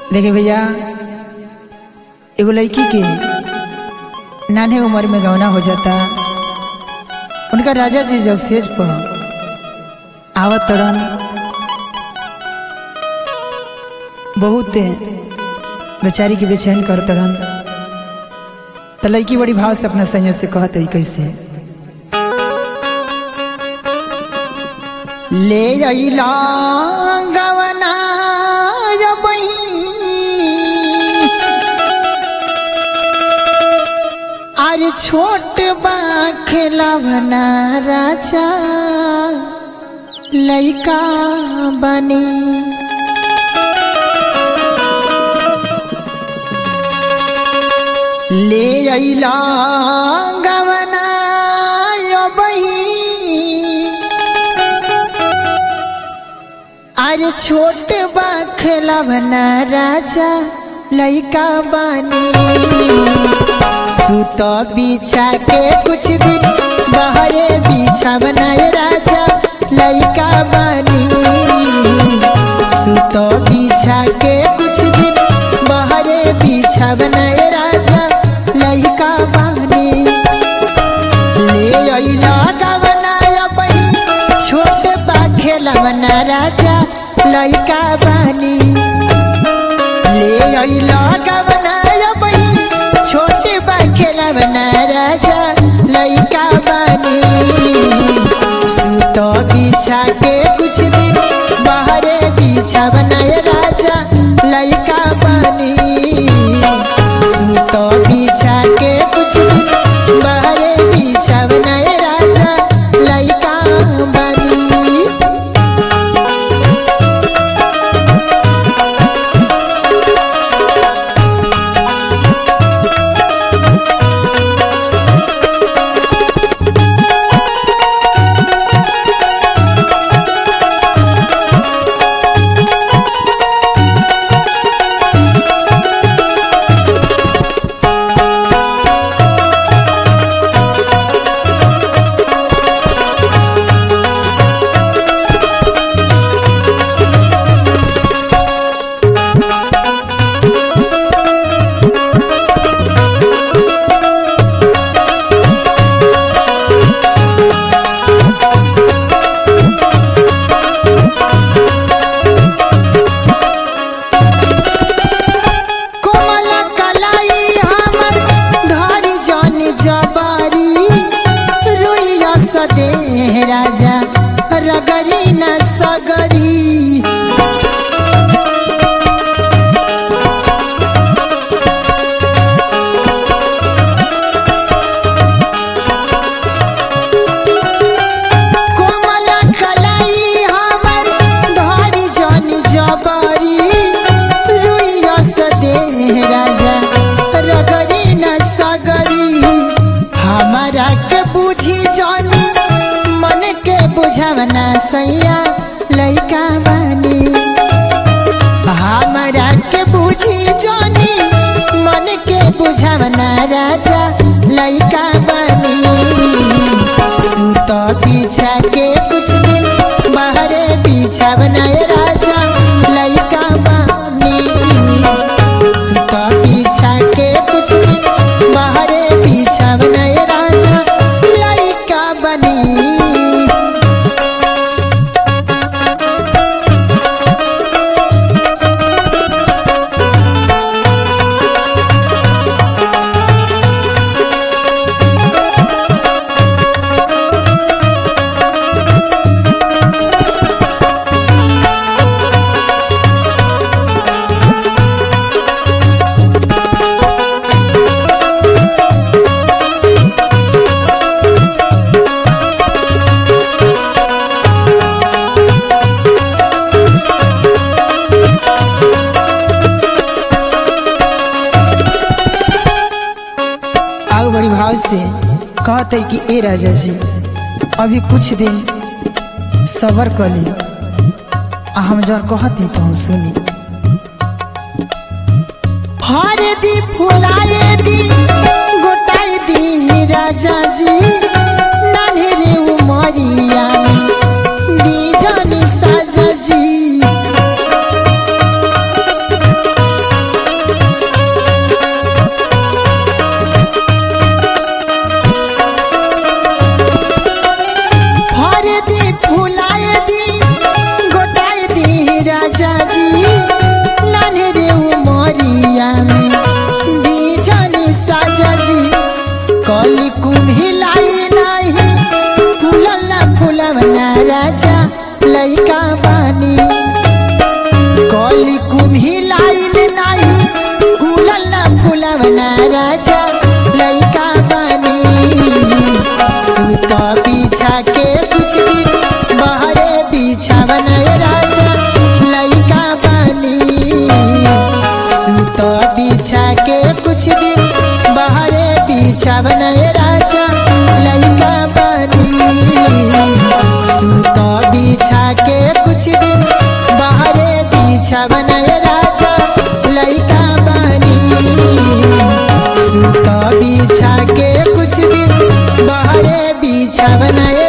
देखे भैया एगो लड़की के नाने उम्र में गौना हो जाता उनका राजा जी जब स्टेज पर आवत तड़न बहुत बेचारी के बेचैन कर तड़न तो लड़की बड़ी भाव से अपना संयत से कहत है कैसे ले अइला गवना अरे छोट बा खेलवना राजा लैका बनी ले अइला गवना बही अरे छोट बा खेलवना राजा लैका बनी सुत बिछा के कुछ दिन बहरे बिछा बनाए राजा लैका बनी सुत बिछा के कुछ दिन बहरे बिछा बनाए राजा लैका बनी ले अइला गवना बही छोट बा खेलवना राजा लैका बनी ले अइला गवना बही छोटे बा खेलवना राजा लैका बनी सुत बिछा के कुछ दिन बाहरे बिछा बनाए राजा लैका बनी सुत बिछा के कुछ दिन बाहरे बिछा बनाए राजा लैका बनी कोमल कलाई हमर धारी जन जबारी रुइया सदे राजा रगरी न सगरी कोमल कलाई हमर धारी जन जबारी रुइया सदे राजा रगरी न सगरी हमारा के बुझी जानी मन के बुझवना सैया लैका बनी हमारा के बुझी जानी मन के बुझवना राजा लैका बनी सुत पीछा के कुछ दिन बाहरे पीछा बनाए राजा लैका बनी सुत पीछा के कुछ दिन बाहरे पीछा बनाए राजा लैका बनी आग बड़ी भाव से कहते कि ए राजा जी अभी कुछ दिन सबर कर ली आ हम जौन कहते तो हम सुनी हर दी फुलाए दी गोटाई दी राजा जी नान्हे उमरिया में दी जानी साजा जी लइका बानी कली कुम्ही लाइन नाही फूलल ना फूलवना राजा लइका बानी सुत पीछा के कुछ दिन बहरे बिछावना राजा लइका बानी सुत बिछा के कुछ दिन बहरे बिछावना राजा लइका बानी सुत बिछा के कुछ दिन बहरे बिछावना राजा लइका बानी सुत बिछा के कुछ दिन बहरे बिछावना